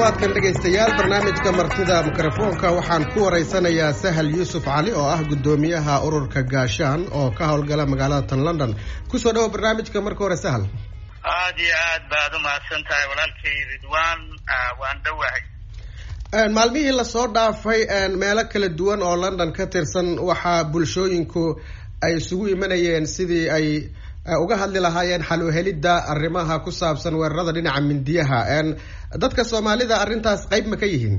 toddobaadkan dhegaystayaal barnaamijka martida mikrofoonka waxaan ku waraysanayaa sahal yuusuf cali oo ah guddoomiyaha ururka gaashaan oo ka howlgala magaalada tan london kusoo dhawo barnaamijka marka hore sahal aad iyo aad baad umahadsan tahay walaalkay ridwan waan dhowahay maalmihii lasoo dhaafay meelo kala duwan oo london ka tirsan waxaa bulshooyinku ay isugu imanayeen sidii ay uga hadli lahaayeen xal uhelidda arrimaha ku saabsan weerarada dhinaca mindiyaha dadka soomaalida arrintaas qayb ma ka yihiin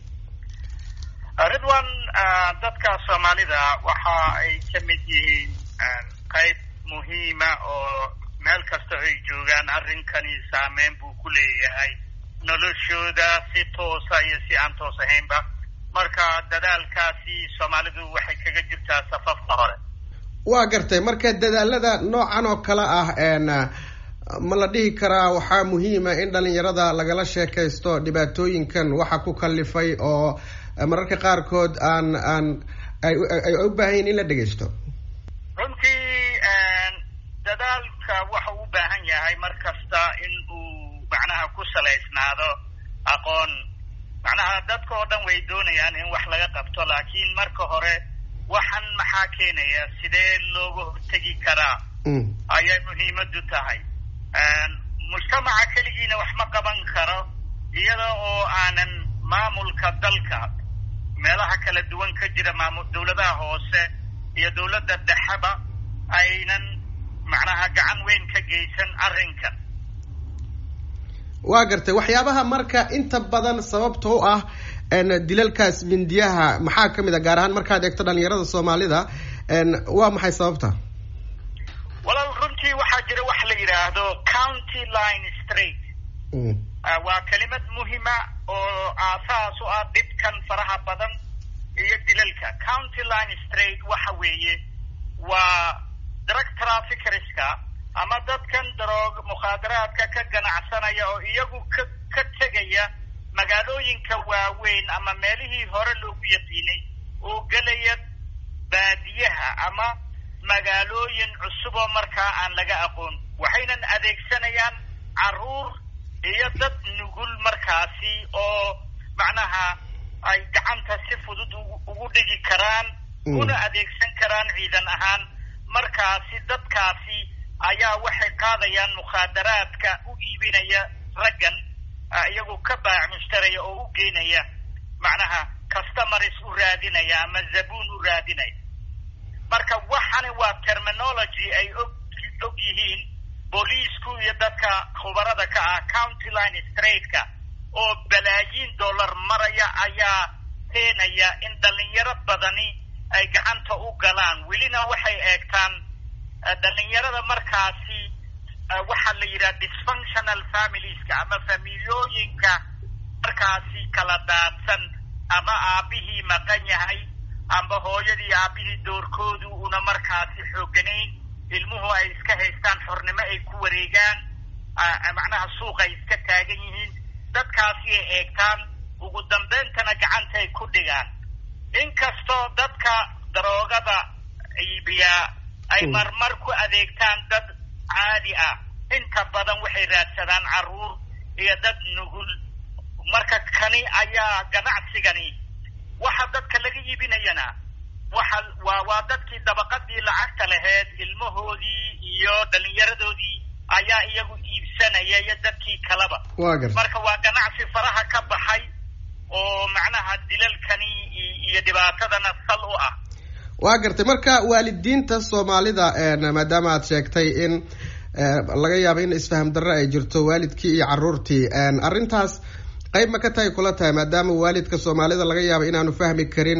ridwan dadka soomaalida waxa ay ka mid yihiin qayb muhiima oo meel kasta ay joogaan arrinkani saameyn buu ku leeyahay noloshooda si toosa iyo si aan toos ahaynba marka dadaalkaasi soomaalidu waxay kaga jirtaa safafka hore waa gartay marka dadaalada noocan oo kale ah ma la dhihi karaa waxaa muhiima in dhalinyarada lagala sheekaysto dhibaatooyinkan waxa ku kalifay oo mararka qaarkood aan aan ay u baahan yihin in la dhegaysto runtii dadaalka waxa u baahan yahay mar kasta in uu macnaha ku salaysnaado aqoon macnaha dadka oo dhan way doonayaan in wax laga qabto laakiin marka hore waxan maxaa keenaya sidee looga hortegi karaa ayay muhiimadu tahay mujtamaca keligiina wax ma qaban karo iyada oo aanan maamulka dalka meelaha kala duwan ka jira maamul dawladaha hoose iyo dawladda dhexeba aynan macnaha gacan weyn ka geysan arrinkan waa gartay waxyaabaha marka inta badan sababta u ah dilalkaas mindiyaha maxaa kamid a gaar ahaan markaad eegto dhalinyarada soomaalida waa maxay sababta walaal runtii waxaa jira wax la yidhaahdo county line straight waa kelimad muhima oo aasaas u ah dhibkan faraha badan iyo dilalka county line straight waxa weeye waa drug traffickerska ama dadkan daroog mukhaadaraadka ka ganacsanaya oo iyagu ka ka tegaya magaalooyinka waaweyn ama meelihii hore loogu yaqiinay oo gelaya baadiyaha ama magaalooyin cusub oo markaa aan laga aqoon waxaynan adeegsanayaan carruur iyo dad nugul markaasi oo macnaha ay gacanta si fudud ugu dhigi karaan una adeegsan karaan ciidan ahaan markaasi dadkaasi ayaa waxay qaadayaan mukhaadaraadka u iibinaya raggan iyagoo ka baac mushtaraya oo u geynaya macnaha customaris u raadinaya ama zabuun u raadinaya marka waxani waa terminology ay og og yihiin booliisku iyo dadka khubarada ka ah county line straightka oo balaayiin dollar maraya ayaa keenaya in dhalinyaro badani ay gacanta u galaan welina waxay eegtaan dhalinyarada markaasi waxaa la yidhaha dysfunctional familieska ama familiyooyinka markaasi kala daadsan ama aabihii maqan yahay amba hooyadii aabihii doorkoodu una markaasi xooganayn ilmuhu ay iska haystaan xornimo ay ku wareegaan macnaha suuq ay iska taagan yihiin dadkaasi ay eegtaan ugu dambeyntana gacantay ku dhigaan inkastoo dadka daroogada iibiyaa ay marmar ku adeegtaan dad caadi ah inta badan waxay raadsadaan carruur iyo dad nugul marka kani ayaa ganacsigani waxa dadka laga iibinayana waxa waa waa dadkii dabaqadii lacagta laheyd ilmahoodii iyo dhalinyaradoodii ayaa iyagu iibsanaya iyo dadkii kaleba marka waa ganacsi faraha ka baxay oo macnaha dilalkani iyo dhibaatadana sal u ah waa gartay marka waalidiinta soomaalida maadaama aad sheegtay in laga yaabo in isfaham darre ay jirto waalidkii iyo carruurtii arrintaas qayb ma ka tahay kula tahay maadaama waalidka soomaalida laga yaabo inaanu fahmi karin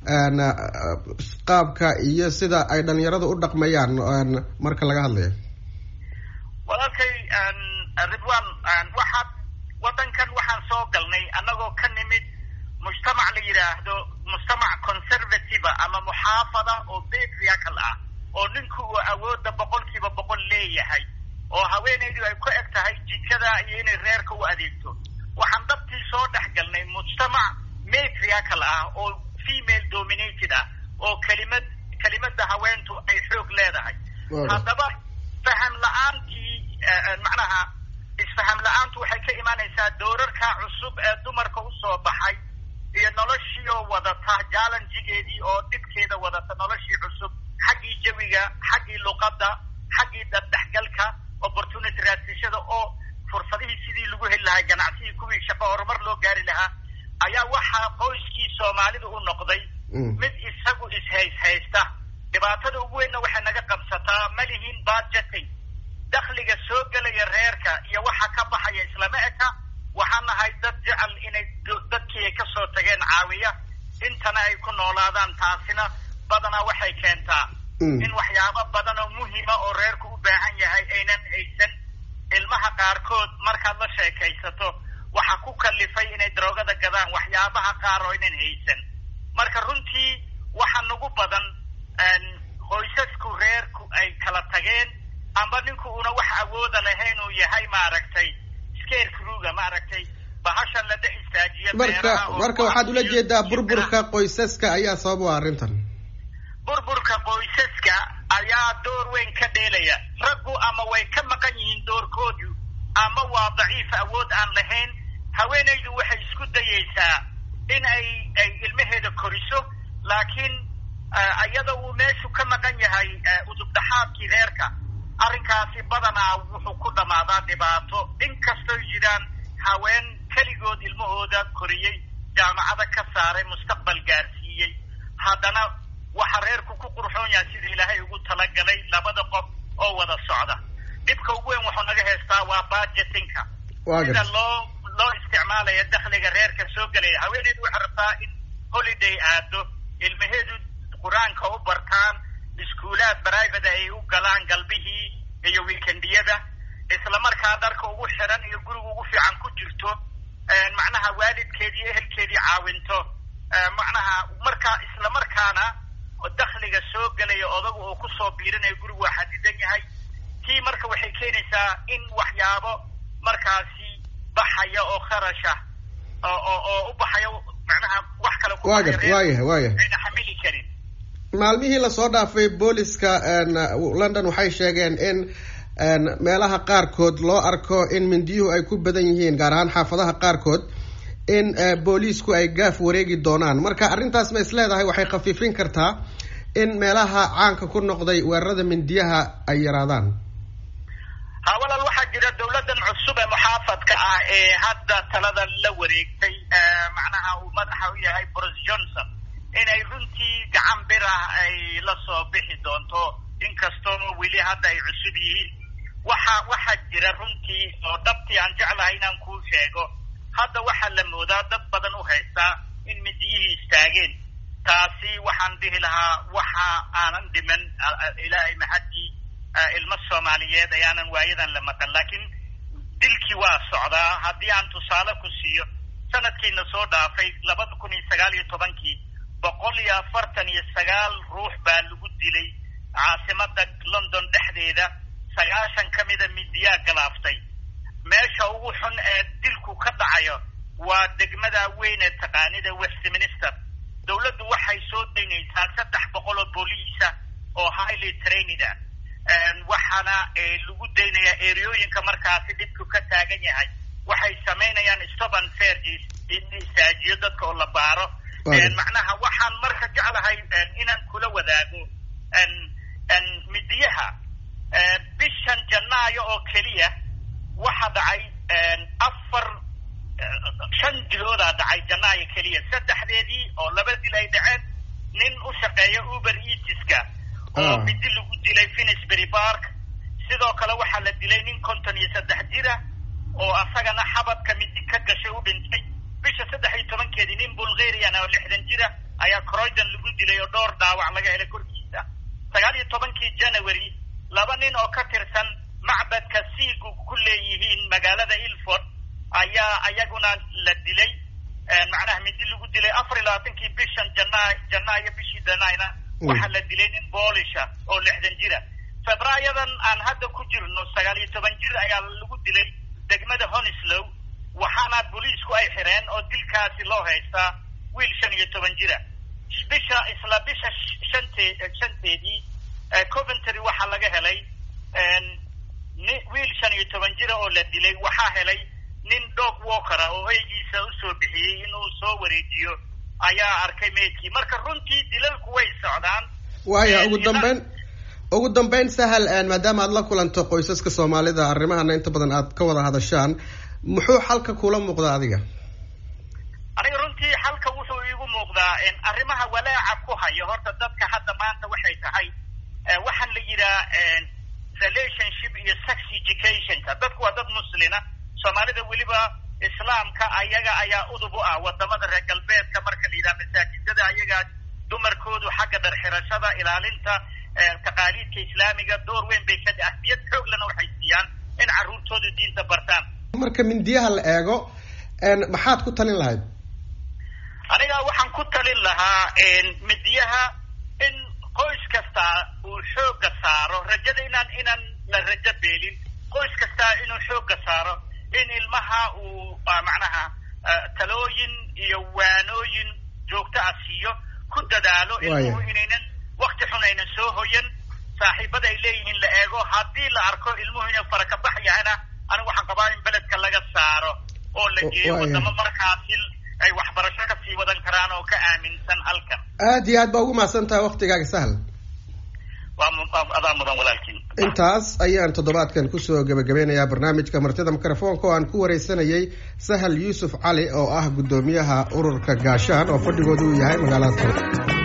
qaabka iyo sida ay dhalinyaradu u dhaqmayaan marka laga hadlayo walaalkay ridwan waxaad waddankan waxaan soo galnay annagoo ka nimid mujtamac la yidhaahdo mujtamac conservative ama muxaafada oo patriarchal ah oo ninku uu awoodda boqolkiiba boqol leeyahay oo haweenaydu ay ku eg tahay jikada iyo inay reerka u adeegto waxaan dabtii soo dhex galnay mujtamac matriarchal ah oo female dominated ah oo kelimad kelimada haweentu ay xoog leedahay haddaba faham la-aantii macnaha isfaham la-aantu waxay ka imaanaysaa doorarka cusub ee dumarka usoo baxay iyo noloshii oo wadata jallenjigeedii oo dhibkeeda wadata noloshii cusub xaggii jawiga xaggii luqadda xaggii dabdhexgalka opportunity raadsiishada oo fursadihii sidii lagu heli lahaa ganacsigii kuwii shaqo horumar loo gaari lahaa ayaa waxaa qoyskii soomaalida u noqday mid isagu is-hays-haysta dhibaatada ugu weynna waxay naga qabsataa ma lihiin budgeting dakhliga soo gelaya reerka iyo waxa ka baxaya islama eka waxaan nahay dad jecel inay dadkii ay kasoo tageen caawiya intana ay ku noolaadaan taasina badanaa waxay keentaa in waxyaabo badan oo muhima oo reerku u baahan yahay aynan haysan ilmaha qaarkood markaad la sheekaysato waxa ku kalifay inay daroogada gadaan waxyaabaha qaar oo aynan haysan marka runtii waxa nagu badan qoysasku reerku ay kala tageen amba ninku una wax awooda lahayn uu yahay maaragtay scarecruga maaragtay bahashan la dhex istaajiya marka marka waxaad ula jeedaa burburka qoysaska ayaa sabab u arrintan burburka qoysaska ayaa door weyn ka dheelaya raggu ama way ka maqan yihiin doorkoodu ama waa daciif awood aan lahayn haweenaydu waxay isku dayaysaa in ay ay ilmaheeda koriso laakiin iyada uu meeshu ka maqan yahay udubdhaxaadkii reerka arrinkaasi badanaa wuxuu ku dhammaadaa dhibaato inkastoy jiraan haween keligood ilmahooda koriyey jaamacada ka saaray mustaqbal gaarsiiyey haddana waxa reerku ku qurxoon yahay sida ilaahay ugu talagalay labada qof oo wada socda dhibka ugu weyn wuxuu naga haystaa waa budgetinka sida loo loo isticmaalaya dakhliga reerka soo gelaya haweeneydu waxay rabtaa in holiday aado ilmaheedu qur-aanka u bartaan iskuulaad private ay u galaan galbihii iyo weekendiyada islamarkaa dharka ugu xiran iyo guriga ugu fiican ku jirto macnaha waalidkeedii ehelkeedii caawinto macnaha markaa islamarkaana dakhliga soo gelaya odagu oo kusoo biirinayo gurigu waa xadidan yahay tii marka waxay keenaysaa in waxyaabo markaasi baxaya oo kharasha oo oo u baxaya macnaha wax kale kuwayahay wayahay ayna xamili karin maalmihii lasoo dhaafay booliska london waxay sheegeen in meelaha qaarkood loo arko in mindiyuhu ay ku badan yihiin gaar ahaan xaafadaha qaarkood in booliisku ay gaaf wareegi doonaan marka arrintaas ma is leedahay waxay khafiifin kartaa in meelaha caanka ku noqday weerarada mindiyaha ay yaraadaan ha walaal waxaa jira dawladdan cusub ee muxaafadka ah ee hadda talada la wareegtay macnaha uu madaxa u yahay boris johnson inay runtii gacan bir ah ay la soo bixi doonto inkastoo weli hadda ay cusub yihiin waxa waxaa jira runtii oo dhabtii aan jeclahay inaan kuu sheego hadda waxaa la moodaa dad badan u haystaa in midiyihii istaageen taasi waxaan dhihi lahaa waxa aanan dhiman ilaahay maxaddii ilmo soomaaliyeed ayaanan waayadan la maqan laakiin dilkii waa socdaa haddii aan tusaale ku siiyo sanadkiina soo dhaafay labada kun iyo sagaal iyo tobankii boqol iyo afartan iyo sagaal ruux baa lagu dilay caasimada london dhexdeeda sagaashan ka mida midiyaa galaaftay meesha ugu xun ee dilku ka dhacayo waa degmada weyn ee taqaanida westminster dawladdu waxay soo daynaysaa saddex boqol oo booliisa oo highly trainida waxaana lagu daynayaa ereooyinka markaasi dhibku ka taagan yahay waxay samaynayaan stoban ferges in istaajiyo dadka oo la baaro macnaha waxaan marka jeclahay inaan kula wadaago midiyaha bishan janaayo oo keliya waxa dhacay afar shan diloodaa dhacay janaayo keliya saddexdeedii oo laba dil ay dhaceen nin u shaqeeya uber eatiska oo midi lagu dilay finisbury park sidoo kale waxaa la dilay nin konton iyo saddex jira oo asagana xabadka midi ka gashay u dhintay bisha saddex iyo tobankeedii nin bulgarian oo lixdan jira ayaa croydon lagu dilay oo dhowr dhaawac laga helay korkiisa sagaal iyo tobankii january laba nin oo ka tirsan macbadka siigu ku leeyihiin magaalada ilford ayaa ayaguna la dilay macnaha midi lagu dilay afar iyo labaatankii bishan jana janaayo bishii janayna waxaa la dilay nin boolisha oo lixdan jira febraayadan aan hadda ku jirno sagaal iyo toban jir ayaa lagu dilay degmada honislow waxaana booliisku ay xireen oo dilkaasi loo haystaa wiil shan iyo toban jira bisha isla bisha shante shanteedii coventry waxaa laga helay ni wiil shan iyo toban jira oo la dilay waxaa helay nin dog walkera oo eygiisa usoo bixiyey inuu soo wareejiyo ayaa arkay meydkii marka runtii dilalku way socdaan waaya ugu dambeyn ugu dambeyn sahal maadaama aad la kulanto qoysaska soomaalida arrimahana inta badan aad ka wada hadashaan muxuu xalka kula muuqdaa adiga aniga runtii xalka wuxuu iigu muuqdaa arrimaha walaaca ku hayo horta dadka hadda maanta waxay tahay waxaan la yidhaha relationship iyo sex educationka dadku waa dad muslina soomaalida weliba islaamka ayaga ayaa udub u ah wadamada reer galbeedka marka la yidhaha masaajidada ayagaa dumarkoodu xagga dharxirashada ilaalinta taqaaliidka islaamiga door weyn bay ka ahmiyad xooglana waxay siiyaan in carruurtooda diinta bartaan marka mindiyaha la eego maxaad ku talin lahayd aniga waxaan ku talin lahaa midiyaha in qoys kasta uu xooga saaro rajada inaan inaan la rajo beelin qoys kastaa inuu xooga saaro in ilmaha uu macnaha talooyin iyo waanooyin joogto ah siiyo ku dadaalo ilmuhu inaynan wakti xun aynan soo hoyan saaxiibada ay leeyihiin la eego haddii la arko ilmuhu inuu farakabax yahayna anigu waxaan qabaa in beledka laga saaro oo la geeyo wadamo markaasi ay waxbarasho kasii wadan karaan oo ka aaminsan halkan aad iyo aad baa ugu mahadsan tahay waktigaaga sahal adaa mudan walaalkiin intaas ayaan toddobaadkan kusoo gebagabeynayaa barnaamijka martida mikrofoonka oo aan ku wareysanayay sahal yuusuf cali oo ah guddoomiyaha ururka gaashaan oo fadhigoodu uu yahay magaalada